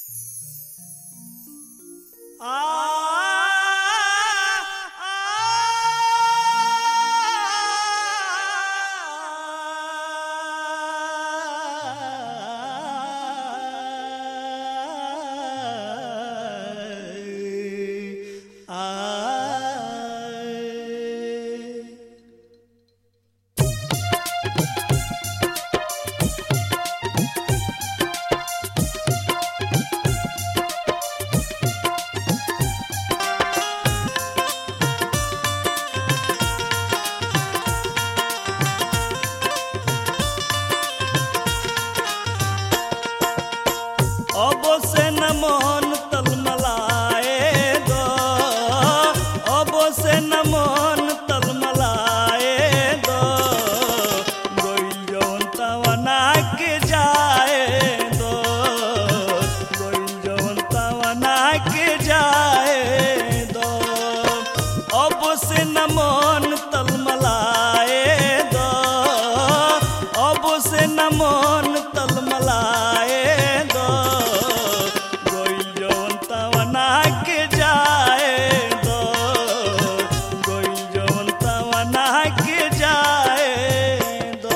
अब से न मन तलमलाए दो अब से न मन तलमलाए दो गोइल जौन तवना के जाए दो गोइल जौन तवना के जाए दो अब से न मन तलमलाए दो अब से न मन तलमलाए दो गोइल जौन तवना के जाए दो गोइल जौन तवना के जाए दो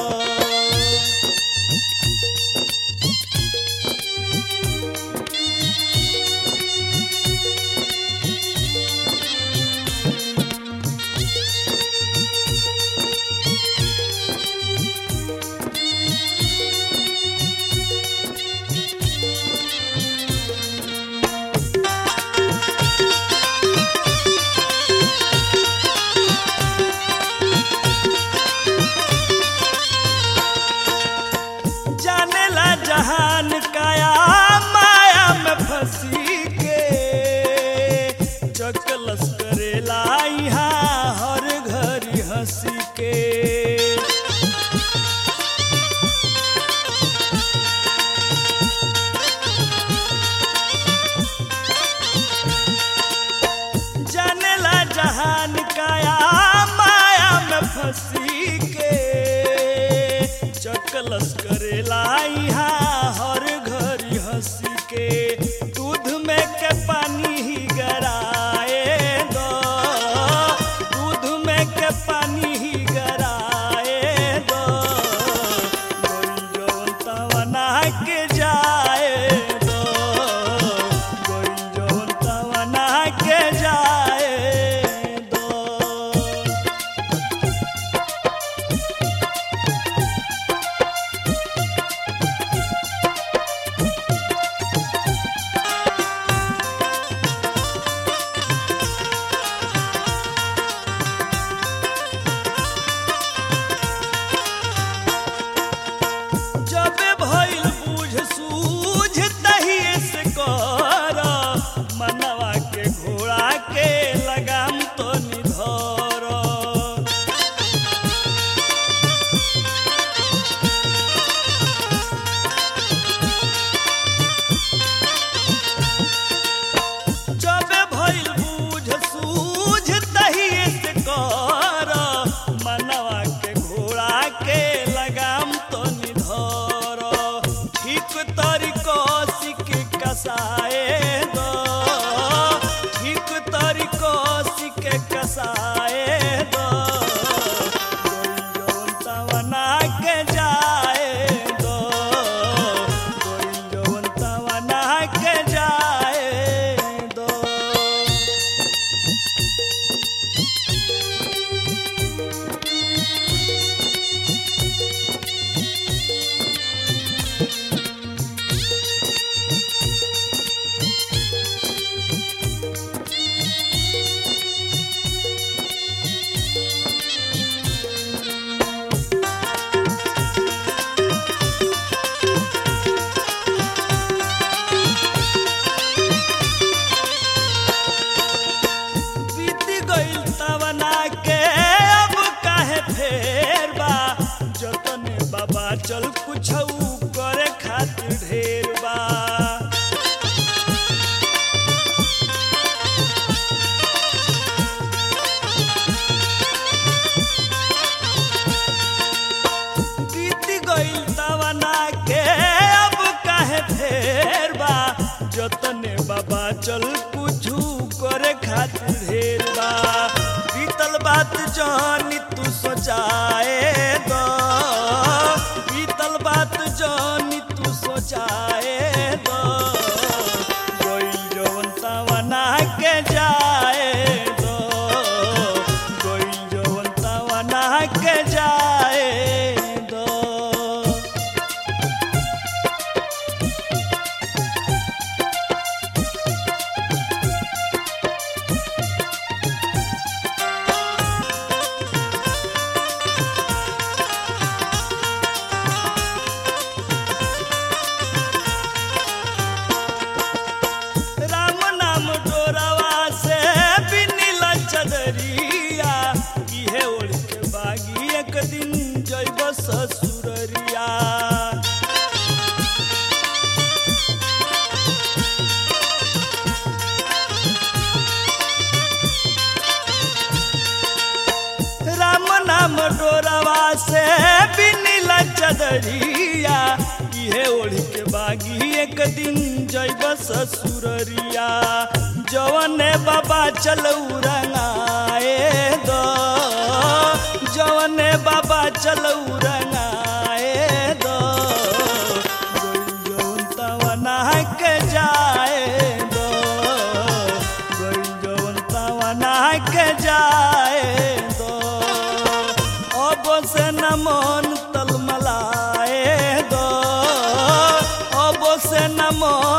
जानेला जहान काया माया में फंसी के चकलस करेला यहाँ हर घड़ी हंसी के जानेला जहान काया माया में फंसी के चकलस करेला यहाँ हर घड़ी हंसी के दूध में के पानी ही गराए दो दूध में के पानी ही गराए दो गोइल जौन तवना के जाए दो गोइल जौन तवना के जाए दो जबे भइल बूझ सूझ तहिए से कर मनवा के घोड़ा के लगाम तो निधर जबे भइल बूझ सूझ तहिए से कर मनवा के घोड़ा के लगाम तो निधर ठीक तरीको सिक कसाए दो ठीक तरीको सिक कसाए दो गोइल जौन तवना के जाए दो गोइल जौन तवना के जाए दो बचल कुछू करे खातिर ढेर बा बीतल बात जानी तू सोचाए दो बीतल बात जानी तू सोचाए दो कोई जवन तवना के जाए दो कोई जवन तवना के जाए दो राम नाम डोरवा से बिनिला चदरिया इहे ओढ़ के बागी एक दिन जैब ससुररिया राम नाम डोरवा से बिनिला चदरिया इहे ओढ़ के बागी एक दिन जैब ससुररिया जवने बाबा चलऊ रंगाए दो जवने बाबा चलऊ रंगाए दो गोई जवन तवना के जाए दो गोई जवन तवना के जाए दो अब से न मन तलमलाए दो अब से न मन